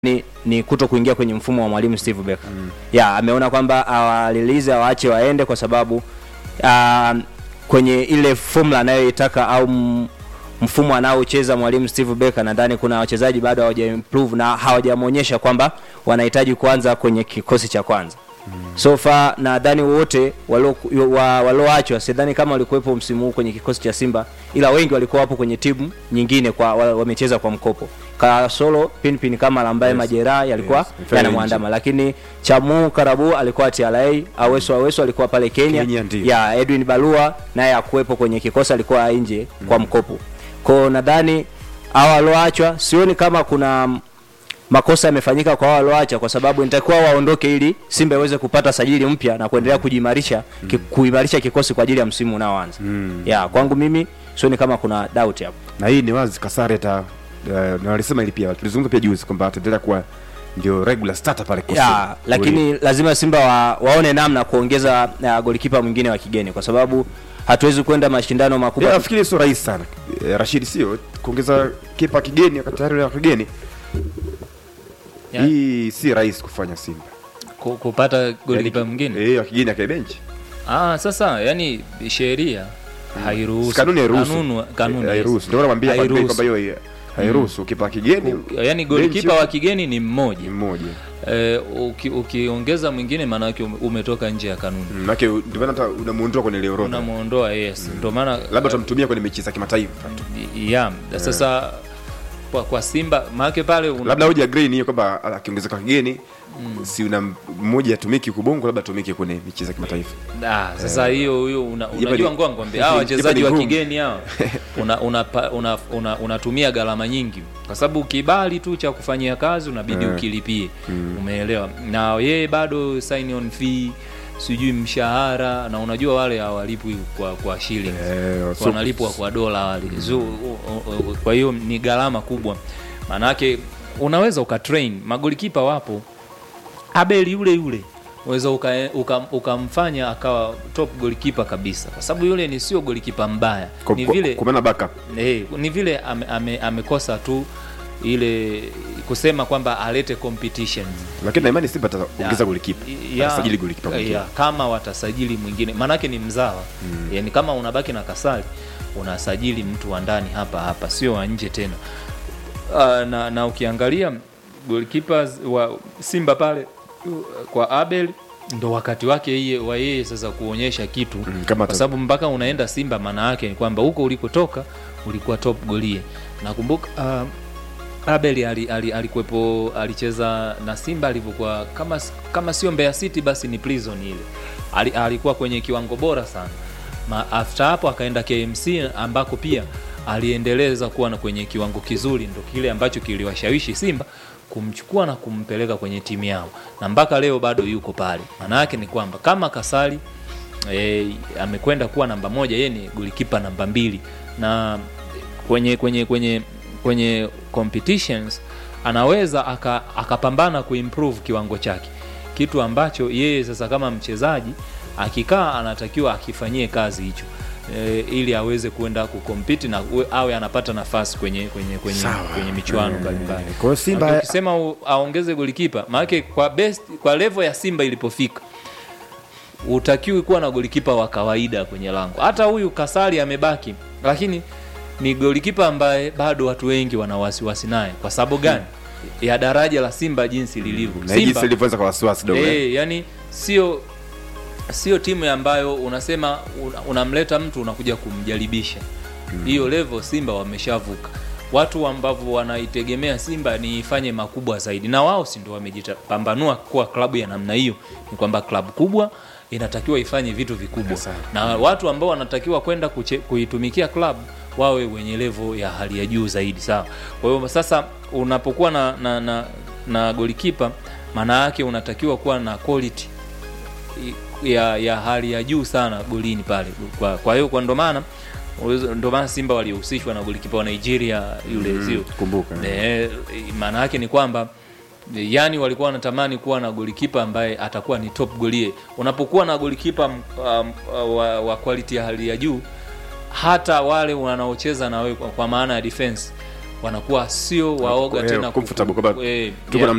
ni, ni kuto kuingia kwenye mfumo wa mwalimu Steve Becker. Mm. Ya, ameona kwamba awalilize awaache waende kwa sababu uh, kwenye ile formula anayoitaka au m- mfumo anaocheza mwalimu Steve Becker, nadhani kuna wachezaji bado hawaja improve na hawajamwonyesha kwamba wanahitaji kuanza kwenye kikosi cha kwanza. Mm. So far nadhani wote walio- wa- walioachwa sidhani kama walikuwepo msimu huu kwenye kikosi cha Simba, ila wengi walikuwa wapo kwenye timu nyingine kwa wa- wamecheza kwa mkopo. Kasolo Pinpin kama ambaye Yes. majeraha yalikuwa Yes. Mfano yanamwandama, lakini Chamu Karabu alikuwa TRA, Aweso Aweso alikuwa pale Kenya, Kenya, ndio. ya Edwin Balua naye akuwepo kwenye kikosi, alikuwa nje kwa mkopo. Kwa nadhani hawa walioachwa, sioni kama kuna mm, makosa yamefanyika kwa hao walioacha, kwa sababu inatakiwa waondoke ili Simba iweze kupata sajili mpya na kuendelea kujiimarisha ki, kuimarisha kikosi kwa ajili ya msimu unaoanza. Mm. Ya kwangu mimi sioni kama kuna doubt hapo. na hii ni wazi Kasare ta uh, na walisema hili pia tulizungumza pia juzi kwamba ataendelea kuwa ndio regular starter pale kwa Simba. ya, lakini lazima Simba wa, waone namna kuongeza uh, golikipa mwingine wa kigeni kwa sababu hatuwezi kwenda mashindano makubwa Yeah, nafikiri sio rahisi sana Eh, Rashid, sio kuongeza kipa kigeni wakati tayari una kigeni Yeah. hii si rahisi kufanya Simba Ku- kupata golikipa Yaani, mwingine eh, wa kigeni akae benchi ah, sasa yani sheria hairuhusu kanuni hairuhusu Kanunu- kanuni, Eh, hairuhusu ndio namwambia kwamba Hairuhusu. kwamba hiyo hairuhusu kipa kigeni yani golikipa benchi wa kigeni ni ni mmoja mmoja eh, uki- ukiongeza mwingine maanake ume- umetoka nje ya kanuni Mm, maana ndio maana hata unamuondoa kwenye ile orodha unamwondoa yes ndio maana labda utamtumia kwenye mechi za kimataifa tu yeah. sasa kwa, kwa simba maanake pale una- labda hoja green hiyo kwamba akiongezeka kigeni si una mmoja atumiki kubongo labda atumike kwenye mechi za kimataifa Ah, sasa hiyo hiyo una, Yepa unajua ni- ngoa ngombe hawa yepa wachezaji ni wa ngumu. kigeni hawa una, una, una, una, unatumia gharama nyingi kwa sababu kibali tu cha kufanyia kazi unabidi Eh. ukilipie umeelewa na yeye bado sign on fee sijui mshahara na unajua wale hawalipwi kwa kwa shilling Eh, so- wanalipwa kwa dola wale so, u- u- u- kwa hiyo ni gharama kubwa maanake unaweza ukatrain magolikipa wapo abeli yule yule unaweza ukamfanya uka, ukamfanya akawa top golikipa kabisa kwa sababu yule ni sio golikipa mbaya Kwa- ni kwa- vile kwa maana backup eh, ni vile ame, ame, amekosa tu ile kusema kwamba alete competition lakini na imani Simba ataongeza Ya. golikipa Ya, atasajili golikipa mwingine ya, kama watasajili mwingine maanake ni mzawa mm. yani kama unabaki na kasari unasajili mtu wa ndani hapa hapa sio wa nje tena uh, na, na ukiangalia golikipa wa simba pale uh, kwa abel ndo wakati wake yeye wa yeye sasa kuonyesha kitu Mm, kama kwa ata- sababu mpaka unaenda simba maana yake ni kwamba huko ulikotoka ulikuwa top golie nakumbuka uh, Abel ali, ali, alikuwepo alicheza na Simba alivyokuwa kama kama sio Mbeya City basi ni Prison ile. Ali, alikuwa kwenye kiwango bora sana. Ma, after hapo akaenda KMC ambako pia aliendeleza kuwa na kwenye kiwango kizuri, ndo kile ambacho kiliwashawishi Simba kumchukua na kumpeleka kwenye timu yao, na mpaka leo bado yuko pale. Maana yake ni kwamba kama Kasali e, amekwenda kuwa namba moja, yeye ni golikipa namba mbili na kwenye kwenye kwenye kwenye competitions anaweza aka- akapambana kuimprove kiwango chake kitu ambacho yeye sasa kama mchezaji akikaa anatakiwa akifanyie kazi hicho e, ili aweze kuenda kukompiti na uwe- awe anapata nafasi kwenye kwenye kwenye, Sawa. kwenye michuano Eh, mbalimbali kwa hiyo Simba- Na ukisema u- aongeze golikipa maanake kwa best kwa level ya Simba ilipofika utakiwi kuwa na golikipa wa kawaida kwenye lango. Hata huyu Kasari amebaki, lakini ni golikipa ambaye bado watu wengi wana wasiwasi naye. Kwa sababu gani? Ya daraja la Simba jinsi lilivyo. na hii jinsi ilivyoanza kwa wasiwasi dogo eh. Eh, yani sio sio timu ambayo unasema una- unamleta mtu unakuja kumjaribisha hiyo level simba wameshavuka watu ambavyo wanaitegemea simba ni ifanye makubwa zaidi na wao si ndio wamejipambanua kuwa klabu ya namna hiyo ni kwamba klabu kubwa inatakiwa ifanye vitu vikubwa Sawa. na watu ambao wanatakiwa kwenda kuche- kuitumikia klabu wawe wenye level ya hali ya juu zaidi sawa kwa hiyo sasa unapokuwa na, na, na, na golikipa maana yake unatakiwa kuwa na quality ya, ya hali ya juu sana golini pale kwa, kwa hiyo kwa ndo maana ndo maana simba walihusishwa na golikipa wa nigeria yule mm, sio kumbuka Eh, maana yake ni kwamba eh, yani walikuwa wanatamani kuwa na golikipa ambaye atakuwa ni top golie unapokuwa na golikipa um, um, wa, wa quality ya hali ya juu hata wale wanaocheza na wewe kwa, kwa maana ya defense wanakuwa sio waoga Eh, tena comfortable ku- kwamba eh, tuko yeah. na